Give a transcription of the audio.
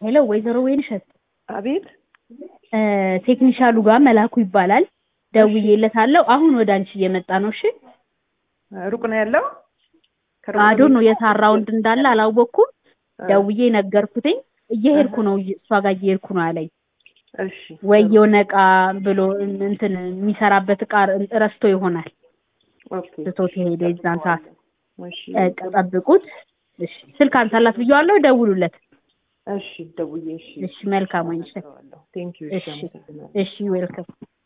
ሄሎ ወይዘሮ ወይንሸት አቤት እ ቴክኒሻሉ ጋር መላኩ ይባላል። ደውዬለታለሁ። አሁን ወደ አንቺ እየመጣ ነው። እሺ ሩቅ ነው ያለው አዶ ነው የታራውንድ እንዳለ አላወቅኩም። ደውዬ ነገርኩትኝ። እየሄድኩ ነው እሷ ጋር እየሄድኩ ነው አለኝ። እሺ ወይ የሆነ እቃ ብሎ እንትን የሚሰራበት እቃ ረስቶ ይሆናል ኦኬ ትቶት የሄደ የዛን ሰዓት እሺ በቃ ጠብቁት። እሺ ስልክ አንሳላት ብየዋለሁ። ደውሉለት። እሺ ደውዬ እሺ እሺ መልካም ወይንሸት። ቴንክ ዩ እሺ እሺ አመሰግናለሁ እሺ ዌልከም